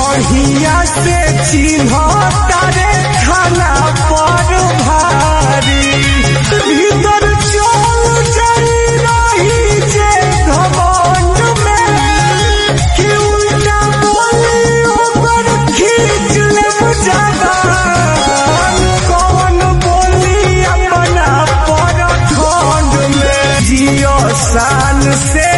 बढ़िया से चिन्ह तारे खाना पर भारी भीतर चल जाई रही जे घमंड में कि उल्टा बोली ओकर खींच ले जादा कौन बोली अपना पर ठंड में जियो शान से